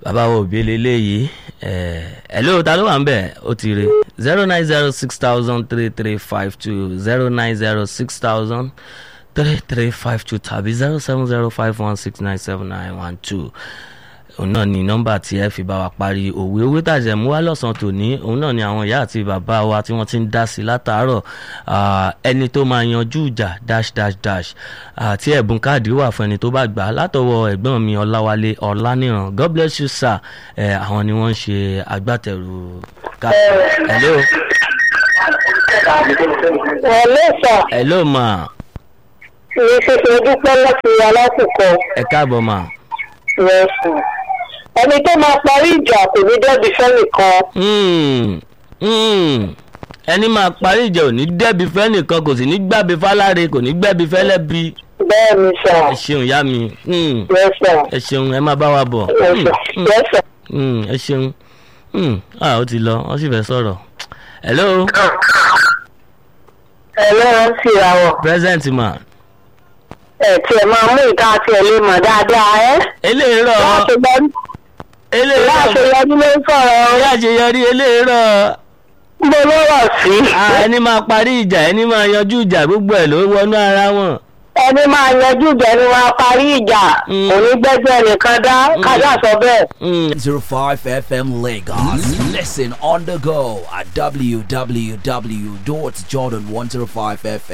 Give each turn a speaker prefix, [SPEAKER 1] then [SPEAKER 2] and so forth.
[SPEAKER 1] bàbá wo òbí leléyìí ẹ ló ta ló wà ń bẹ̀ ó ti re zero nine zero six thousand three three five two zero nine zero six thousand three three five two tàbí zero seven zero five one six nine seven nine one two òun náà ni nọ́mbà tí ẹ fi bá wa parí òwe owó tàjẹ̀ mú wá lọ́sàn-án tòní òun náà ni àwọn ìyá àti bàbá wa tí wọ́n ti ń dá sí látàárọ̀ ẹni tó máa yanjú ìjà dash dash dash àti ẹ̀bùn káàdì wà fún ẹni tó bá gbà á látọwọ́ ẹ̀gbọ́n mi ọláwálé ọláníran god bless you sir ẹ̀ àwọn ni wọ́n ń ṣe agbátẹrù ká. hello.
[SPEAKER 2] Hello sir.
[SPEAKER 1] hello ma.
[SPEAKER 2] Ìyẹn ṣẹ̀ṣẹ̀ dúpẹ́ láti alásìkò.
[SPEAKER 1] ẹ káàbọ̀ ma.
[SPEAKER 2] Yes sir. Ẹni tó máa parí ìjà kò ní dẹ́bi fẹ́nìkan.
[SPEAKER 1] Hmm, hmm. ẹni máa parí ìjà ò ní dẹ́bi fẹ́nìkan kò sì ní gbàbí fáláre kò ní gbẹ́bi fẹ́lẹ́bi
[SPEAKER 2] Bẹ́ẹ̀ ni sir.
[SPEAKER 1] ẹ ṣeun ìyá mi Hmm,
[SPEAKER 2] Yes sir.
[SPEAKER 1] ẹ ṣeun ẹ máa bá wa bọ̀
[SPEAKER 2] Yes
[SPEAKER 1] Hmm,
[SPEAKER 2] sir.
[SPEAKER 1] hmm,
[SPEAKER 2] Yes sir.
[SPEAKER 1] hmm, ẹ ṣeun Hmm, ah ó ti lọ wọ́n sì fẹ́ sọ̀rọ̀ hello
[SPEAKER 2] Ẹlẹ́ran sì ra wọ̀.
[SPEAKER 1] present ma
[SPEAKER 2] Ẹ̀ tí ẹ máa mú ìta àti ẹ̀ lè mọ̀ dáadáa ẹ́.
[SPEAKER 1] eléèrò
[SPEAKER 2] Láti gbọ́
[SPEAKER 1] eléèrò
[SPEAKER 2] láti yọjú ló ń sọ̀rọ̀
[SPEAKER 1] ìyá àṣeyọrí eléèrò
[SPEAKER 2] Gbogbo ló rọ̀ sí.
[SPEAKER 1] Ah, ẹni máa parí ìjà ẹni máa yanjú ìjà gbogbo ẹ̀ ló wọnú ara wọn.
[SPEAKER 2] Ẹni máa yanjú ìjà ni wọ́n á parí ìjà.
[SPEAKER 1] Mm.
[SPEAKER 2] Kò ní gbẹ́jọ́ ẹnìkan dá. Kájà sọ bẹ́ẹ̀.
[SPEAKER 1] Hmm,
[SPEAKER 3] 05 FM Lagos. Listen on the go at www.jordan105fm.